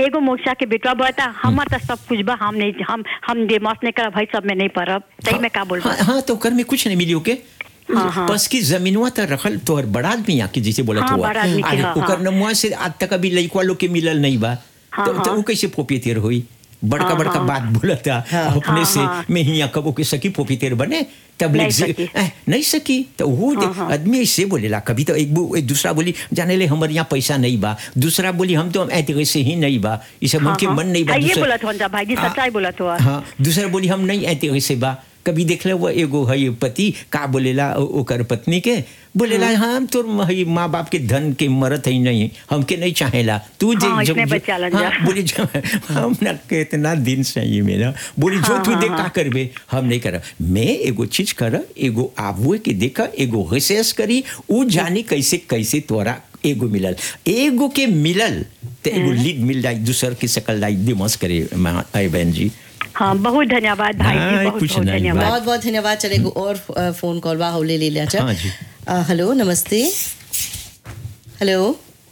एगो मोक्षा के बेटवा बता हमार तो सब कुछ बा हम नहीं हम हम डेमोस नहीं करब भाई सब में नहीं परब सही में का बोल हाँ, हाँ तो कर में कुछ नहीं मिली ओके हाँ, हाँ। बस की जमीनवा तो रखल तोहर बड़ा आदमी आके जैसे बोला हाँ, हुआ बड़ा आदमी के, हाँ, ओकर हाँ। नमुआ से आज तक अभी लइकवा लोग के मिलल नहीं बा हाँ, तो, तो हाँ। वो कैसे पोपीतेर होई बड़का हाँ, बड़का हाँ। बात बोलता अपने हाँ, से हाँ। मैं हिया कबो के सकी पोपीतेर बने तब नहीं ले सकी। ए, नहीं सकी तो वो हाँ, हाँ। आदमी ऐसे बोलेला कभी तो एक, बो- एक दूसरा बोली जाने ले हमारे यहाँ पैसा नहीं बा दूसरा बोली हम तो ऐसे से ही नहीं बा इसे हाँ, उनके हाँ। मन नहीं बा हाँ, ये दूसरा- बोला था भाई जी हाँ, सच्चाई बोला था हाँ दूसरा बोली हम नहीं ऐते वैसे बा कभी देख ले वो एगो है पति का बोलेला ओ- ओकर पत्नी के बोलेला हम तोर हई माँ बाप के धन के मरत है नहीं हमके नहीं चाहेला तू जे हाँ, जब- इतने जो- बच्चा लन हाँ, जा। बोली जो हम ना के इतना दिन से ये मेरा बोली जो हाँ, तू हाँ, देख का हाँ। करबे हम नहीं कर मैं एगो चीज कर एगो आबुए के देखा एगो रिसर्च करी उ जानी कैसे कैसे तोरा एगो मिलल एगो के मिलल तो एगो लीड मिल जाए दूसर के सकल जाए दिमस करे माँ- आई बहन जी हाँ बहुत धन्यवाद भाई हाँ, जी बहुत कुछ बहुत नहीं, धन्यवाद बहुत बहुत धन्यवाद चले एगो और अ, फोन कॉल बा हौले ले लिया हाँ जी। हेलो नमस्ते हेलो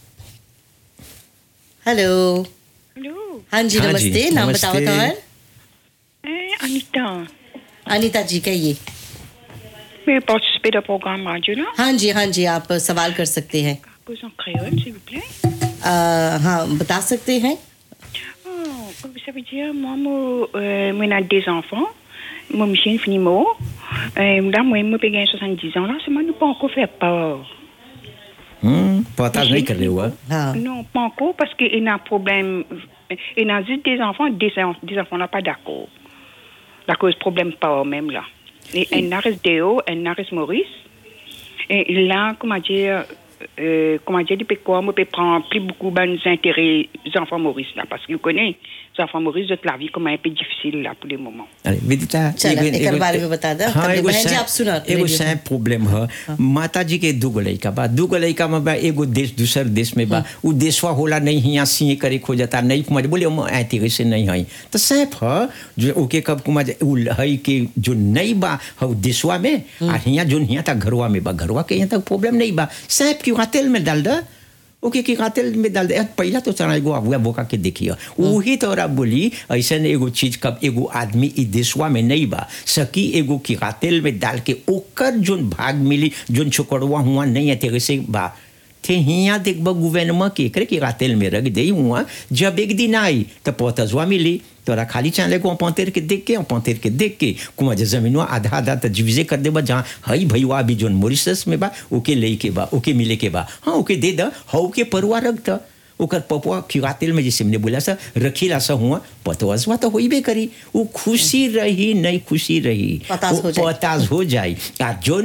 हेलो हेलो हाँ जी हाँ जी, नमस्ते नाम बताओ नमस्ते। तो Eh, Anita, अनिता जी कहिए mais participer au programme radio là हाँ जी हाँ जी आप सवाल कर सकते हैं Cause en créole, s'il vous plaît. अ, हाँ बता सकते हैं Oh, comme ça veut dire, moi, moi, euh, moi, j'ai des enfants. Moi, Michel fini mot. Euh, là, moi, moi, j'ai 70 ans là, c'est moi, nous pas encore fait peur. हम्म पता नहीं कर रहे हुआ हाँ Non, pas encore, parce qu'il y a un problème. Il y a juste des enfants, des, en- des enfants là, pas d'accord. La cause problème pas même là. Et un arrêt Déo, un arrêt Maurice. Et là, comment dire, euh, comment dire, depuis quoi, moi, je peux prendre plus beaucoup d'intérêt des enfants Maurice là, parce que vous connaissez, les enfants Maurice, de la vie comme un peu difficile là pour le moment. अरे विदिता चलो, एगो- एकर एगो- बारे में बता दो। हाँ कभी एगो बहन जी, सै- आप सुना, एगो रेडियो सै प्रॉब्लम है माता जी के दूगो लड़का बा दूगो लड़का में बा एगो देश दूसर देश में बा उ देशवा होला नहीं हिया सीए करे खो जाता नहीं कुमार बोले हम ऐते से नहीं है तो सैफ है जो ओके कब कुमार उ है कि जो नहीं बा हउ देशवा में आ हिया जो हिया था घरवा में बा घरवा के यहाँ तक प्रॉब्लम नहीं बा सैफ क्यों तेल में डाल दे ओके की कातिल में डाल दे यार, पहला तो चना एगो अबुआ बोका के देखिए वही तोरा बोली ऐसा एगो चीज कब एगो आदमी ई देशवा में नहीं बा सकी एगो की कातिल में डाल के ओकर जोन भाग मिली जोन छोकड़वा हुआ नहीं है तेरे से बा थे हिया देख बा गुवेनमा के करे की कातिल में रख दे हुआ जब एक दिन आई तो पोतजवा मिली तोरा खाली चाले को पंतेर के देख के पंतेर के देख के कुआ जे जमीनवा आधा आधा त डिविजे कर देबा जहाँ हई भईवा अभी जोन मॉरिशस में बा ओके ले के बा ओके मिले के बा हाँ ओके दे द हऊ के परुआ रख द ओकर पपुआ खिवातिल में जैसे हमने बोला सा रखीला सा हुआ पतवसवा तो होइबे करी वो खुशी रही नहीं खुशी रही पतास हो वो जाई। पतास हो जाई आ जोन